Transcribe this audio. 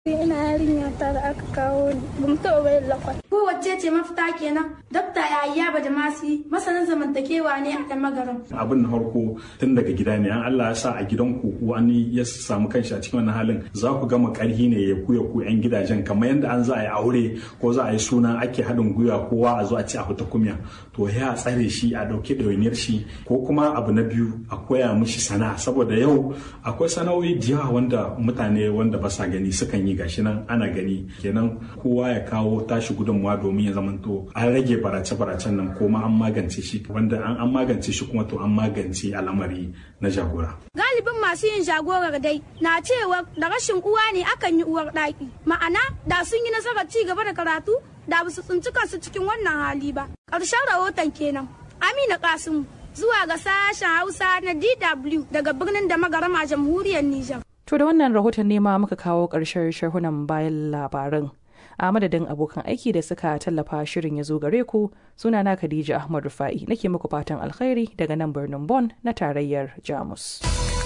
ina yarinya ta da aka kawo ni ba mu taɓa bayan lakwal. Kowace ce mafita kenan dokta yahaya badamasi masanin zamantakewa ne a kan magaran. abin na farko tun daga gida ne an Allah ya sa a gidanku wani ya samu kanshi a cikin wannan halin za ku gama karhi ne ya ku ya ku yan gidajen kamar yadda an za a yi aure ko za a yi suna ake haɗin gwiwa kowa a zo a ci a fita kumya to ya tsare shi a ɗauki ɗawainiyar shi ko kuma abu na biyu a koya mishi sana'a saboda yau akwai sana'o'i da yawa wanda mutane wanda ba sa gani sukan yi gashi nan ana gani kenan kowa ya kawo tashi gudunmawa domin ya zamanto an rage barace-baracen nan ko ma an magance shi wanda an an magance shi kuma to an magance al'amari na jagora. Galibin masu yin jagorar dai na cewa da rashin uwa ne akan yi uwar ɗaki. Ma'ana da sun yi nasarar ci gaba da karatu da ba su tsinci kansu cikin wannan hali ba. Ƙarshen rahoton kenan. Amina Kasimu zuwa ga sashen Hausa na DW daga birnin da magarama jamhuriyar Nijar. To da wannan rahoton ne ma muka kawo ƙarshen sharhunan bayan labaran. A madadin abokan aiki da suka tallafa shirin ya zo gare ku sunana Khadija Ahmad Rufa'i nake muku fatan alkhairi daga nan birnin Bonn na tarayyar Jamus.